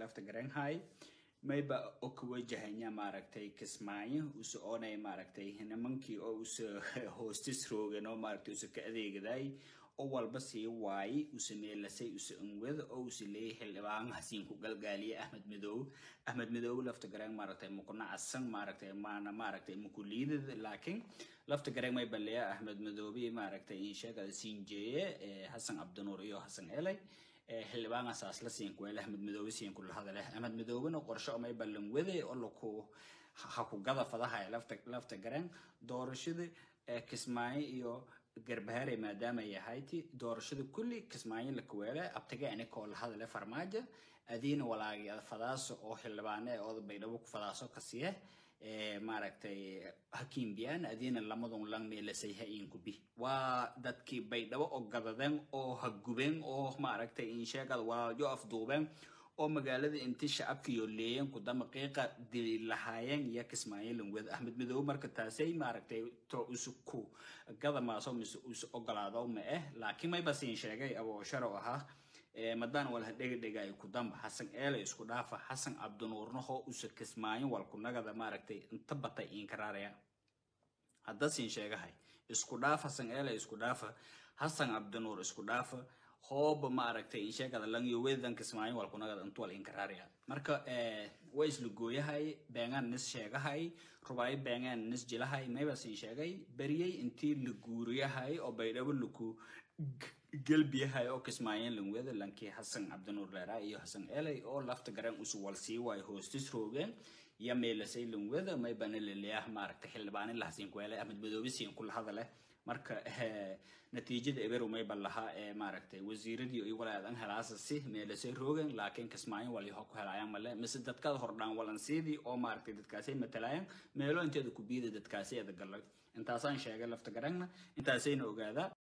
lafta garanhay mayba oo ka wajahanya maaragtay kismaayo use oonay maaragtay nimankii oo use hoostis roogan oo maaragtay use ka adeegaday oo walba sii waayey use meelasay use unwada oo use leeyahay xildhibaan hasiin ku galgaaliye ahmed midoob ahmed midoob lafta gareen maaragtay mukuna casan maaragtay maana maaragtay mukuliidada laakiin lafta gareen may baleeya ahmed midoobi maaragtay in sheegada siinjeeye xasan cabdinuur iyo xasan elay xildhibaan asaas la siin kuweel ahmed midoobe siin kula hadale ahmed midoobena qorshe omay ballan wade oo laku ha ku gada fadaha lafta lafta gareen doorashada kismaayo iyo garbahaare maadaama ay ahayti doorashada kulli kismaayo la kuweele abtage anikoo la hadale farmaajo adiina walaagi fadaaso oo xildhibaane ooda baydhabo ku fadaaso kasiye maaragtay hakiim biyaan adiina lamadun lang meelasay ha inkubi waa dadkii baydhabo oo gadadeen oo ha gubeen oo maaragtay insheegada walaalyo afduubeen oo magaalada inti shacabkiyo leeyeen kudama qiiqa dili lahaayeen iyo kismaayo langwed ahmed midoobe marka taasay maaragtay to isu ku gada maaso mise isu ogolaado ma eh laakiin mayba siin sheegay aboo sharo ahaa madaan wal hadhegadhegaayo kudamba xasan eele isku dhaafa xasan cabdinuurnaho use kismaayo walkunagada maaragtay inta batay inkaraaraya hadda siin sheegahay isku dhaaf xasan eele isku dhaafa xasan cabdinuur isku dhaafa hooba maaragtay insheegada langyo wedan kismaayo walkunagada intu wal inkaraaraya marka waa isla gooyahay beengaan nis sheegahay rubaayo beengaan nis jilahay mayba siin sheegay beriyey intii la guuriyahay oo baydhabo laku gelbiyahay oo kismaayeen langweda lankii xasan cabdinuur leeraa iyo xasan eley oo lafta garan usu wal sii waayo hoostis roogeen iyo meelasay langweda maybana leleeyah maaragtay xildhibaanin lahasiin kuweele ahmed madoobe siin kula hadale marka natiijada eberu mayba lahaa ee maaragtay wasiiradii iyo walaadan helaasa si meelasay roogeen laakiin kismaayo walyaho ku helaayaan male mise dadkada hordhaan walansiidii oo maaragtay dadkaasay matalaayaan meelo inteeda ku biida dadkaasay ada galay intaasaan sheegay lafta garangna intaasayna ogaadaa